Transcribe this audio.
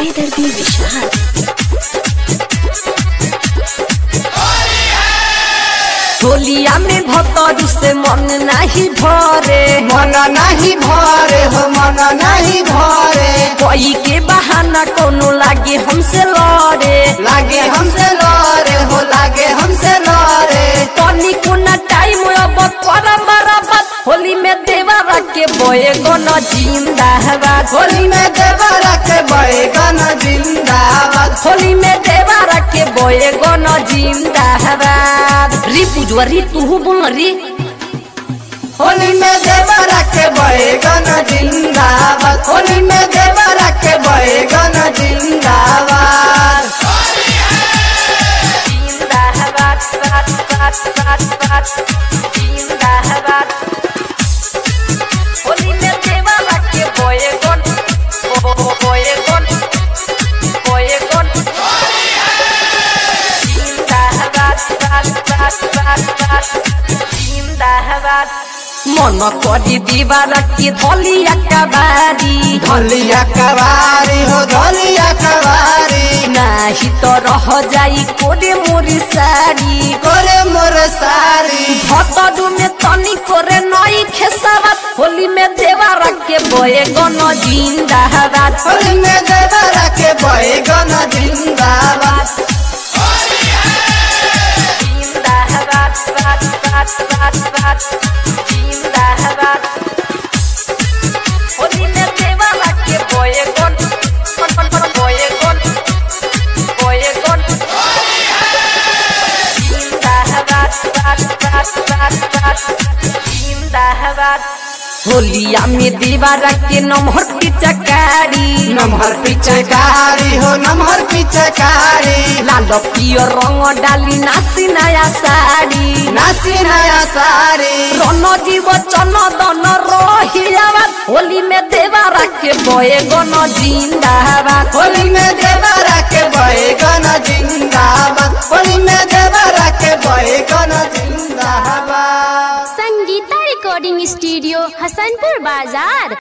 बेदर्दी विशाल होलिया में भतरू से मन नहीं भरे मन नहीं भरे हो मन नहीं भरे कोई के बहाना कोनो लागे हमसे लड़े लागे हमसे लड़े हो लागे हमसे लड़े तनी कोना टाइम अब करम बराबर होली में देवरा के बोए गन जिंदाबाद होली में देवरा के बैगन जिंदाबाद होली में देवरा के बोए गन जिंदाबाद री पुजवा री तू बोल री होली में देवरा के बैगन जिंदाबाद होली में देवरा के बैगन जिंदाबाद जिंदाबाद बात बात बात बात जिंदाबाद होली में देवरा के बोए गन बोए गन बोए गन जिंदाबाद बात बात बात बात जिंदाबाद मन करी दीवार की धलिया कबारी धलिया कवारी हो धलिया कवारी नाही तो रह जाई कोरे मोरी साड़ी करे मोर सारी भतडू में तनी करे नई खेसावत होली में देवारा के बोए गन जिंदाबाद होली में देवरा के बैगन जिंदाबाद जिंदाबाद बात बात बात बात जिंदाबाद होली में देवारा के बोए गन बोए गन बोए गन जिंदाबाद बात बात बात बात जिंदाबाद होलिया में दीवारा के नमहर पिचकारी नमहर पिचकारी हो नमहर पिचकारी लाल पियर रंग डाली नासी नया साड़ी नासी नया सारी रन जीव चन दन रहियाबाद होली में देवारा के बोए गन जिंदाबाद होली में देवरा के बैगन जिंदाबाद होली में देवरा के बैगन जिंदाबाद संगीता रिकॉर्डिंग स्टूडियो हसनपुर बाजार